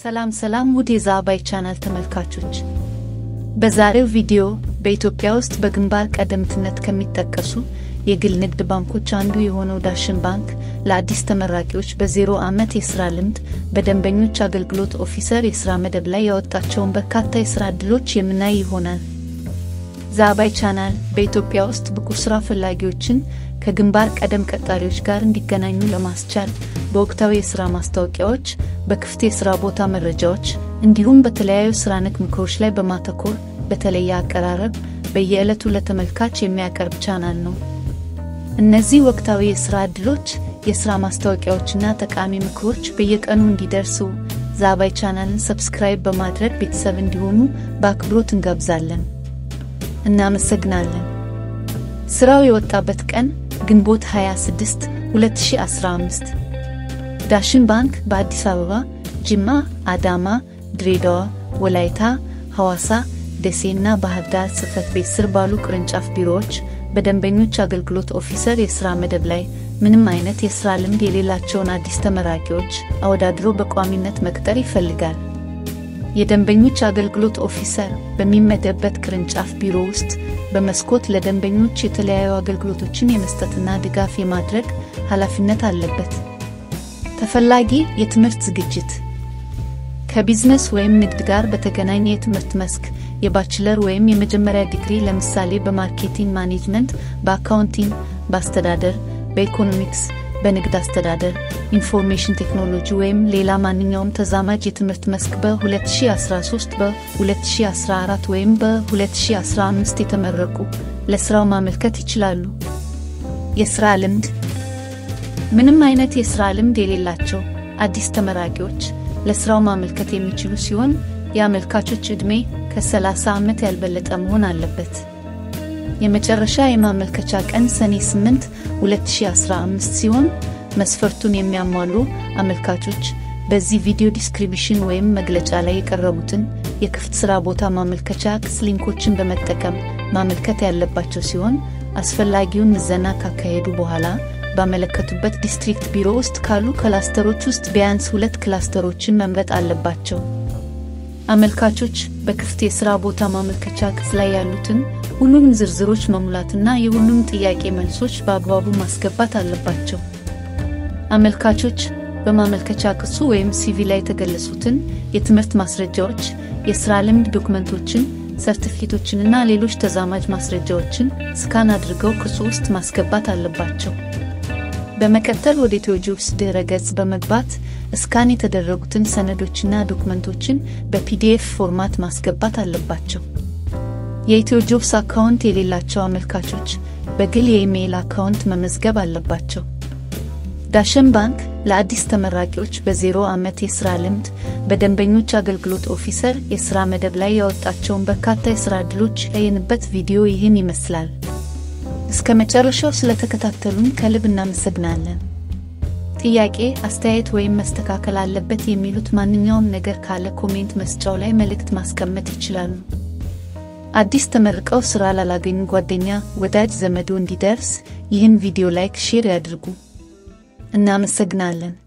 ሰላም ሰላም ውድ የዛባይ ቻናል ተመልካቾች፣ በዛሬው ቪዲዮ በኢትዮጵያ ውስጥ በግንባር ቀደምትነት ከሚጠቀሱ የግል ንግድ ባንኮች አንዱ የሆነው ዳሽን ባንክ ለአዲስ ተመራቂዎች በዜሮ ዓመት የሥራ ልምድ በደንበኞች አገልግሎት ኦፊሰር የሥራ መደብ ላይ ያወጣቸውን በርካታ የሥራ ዕድሎች የምናይ ይሆናል። ዛባይ ቻናል በኢትዮጵያ ውስጥ ብቁ ሥራ ፈላጊዎችን ከግንባር ቀደም ቀጣሪዎች ጋር እንዲገናኙ ለማስቻል በወቅታዊ የሥራ ማስታወቂያዎች፣ በክፍት የሥራ ቦታ መረጃዎች እንዲሁም በተለያዩ ሥራ ነክ ምክሮች ላይ በማተኮር በተለየ አቀራረብ በየዕለቱ ለተመልካች የሚያቀርብ ቻናል ነው። እነዚህ ወቅታዊ የሥራ ዕድሎች፣ የሥራ ማስታወቂያዎችና ጠቃሚ ምክሮች በየቀኑ እንዲደርሱ ዛባይ ቻናልን ሰብስክራይብ በማድረግ ቤተሰብ እንዲሆኑ በአክብሮት እንጋብዛለን። እናመሰግናለን። ሥራው የወጣበት ቀን ግንቦት 26 2015። ዳሽን ባንክ በአዲስ አበባ፣ ጅማ፣ አዳማ፣ ድሬዳዋ፣ ወላይታ፣ ሐዋሳ፣ ደሴና ባህር ዳር ጽሕፈት ቤት ስር ባሉ ቅርንጫፍ ቢሮዎች በደንበኞች አገልግሎት ኦፊሰር የሥራ መደብ ላይ ምንም አይነት የሥራ ልምድ የሌላቸውን አዲስ ተመራቂዎች አወዳድሮ በቋሚነት መቅጠር ይፈልጋል። የደንበኞች አገልግሎት ኦፊሰር በሚመደብበት ቅርንጫፍ ቢሮ ውስጥ በመስኮት ለደንበኞች የተለያዩ አገልግሎቶችን የመስጠትና ድጋፍ የማድረግ ኃላፊነት አለበት። ተፈላጊ የትምህርት ዝግጅት ከቢዝነስ ወይም ንግድ ጋር በተገናኘ የትምህርት መስክ የባችለር ወይም የመጀመሪያ ዲግሪ ለምሳሌ በማርኬቲንግ ማኔጅመንት፣ በአካውንቲንግ፣ በአስተዳደር፣ በኢኮኖሚክስ፣ በንግድ አስተዳደር፣ ኢንፎርሜሽን ቴክኖሎጂ ወይም ሌላ ማንኛውም ተዛማጅ የትምህርት መስክ በ2013 በ2014 ወይም በ2015 የተመረቁ ለስራው ማመልከት ይችላሉ። የስራ ልምድ ምንም አይነት የስራ ልምድ የሌላቸው አዲስ ተመራቂዎች ለስራው ማመልከት የሚችሉ ሲሆን የአመልካቾች ዕድሜ ከ30 ዓመት ያልበለጠ መሆን አለበት። የመጨረሻ የማመልከቻ ቀን ሰኔ 8 2015 ሲሆን መስፈርቱን የሚያሟሉ አመልካቾች በዚህ ቪዲዮ ዲስክሪፕሽን ወይም መግለጫ ላይ የቀረቡትን የክፍት ሥራ ቦታ ማመልከቻ ክስ ሊንኮችን በመጠቀም ማመልከት ያለባቸው ሲሆን አስፈላጊውን ምዘና ካካሄዱ በኋላ ባመለከቱበት ዲስትሪክት ቢሮ ውስጥ ካሉ ክላስተሮች ውስጥ ቢያንስ ሁለት ክላስተሮችን መምረጥ አለባቸው። አመልካቾች በክፍት የሥራ ቦታ ማመልከቻ ክስ ላይ ያሉትን ሁሉም ዝርዝሮች መሙላትና የሁሉም ጥያቄ መልሶች በአግባቡ ማስገባት አለባቸው። አመልካቾች በማመልከቻ ክሱ ወይም ሲቪ ላይ የተገለጹትን የትምህርት ማስረጃዎች፣ የሥራ ልምድ ዶክመንቶችን፣ ሰርቲፊኬቶችንና ሌሎች ተዛማጅ ማስረጃዎችን ስካን አድርገው ክሱ ውስጥ ማስገባት አለባቸው። በመቀጠል ወደ ኢትዮጂብስ ድረ ገጽ በመግባት እስካን የተደረጉትን ሰነዶችና ዶክመንቶችን በፒዲኤፍ ፎርማት ማስገባት አለባቸው። የኢትዮጂብስ አካውንት የሌላቸው አመልካቾች በግል የኢሜይል አካውንት መመዝገብ አለባቸው። ዳሽን ባንክ ለአዲስ ተመራቂዎች በዜሮ ዓመት የሥራ ልምድ በደንበኞች አገልግሎት ኦፊሰር የሥራ መደብ ላይ ያወጣቸውን በርካታ የሥራ ዕድሎች ያየንበት ቪዲዮ ይህን ይመስላል። እስከ መጨረሻው ስለተከታተሉን ከልብ እናመሰግናለን። ጥያቄ፣ አስተያየት ወይም መስተካከል አለበት የሚሉት ማንኛውም ነገር ካለ ኮሜንት መስጫው ላይ መልእክት ማስቀመጥ ይችላሉ። አዲስ ተመርቀው ሥራ ላላገኙ ጓደኛ፣ ወዳጅ ዘመዶ እንዲደርስ ይህን ቪዲዮ ላይክ፣ ሼር ያድርጉ። እናመሰግናለን።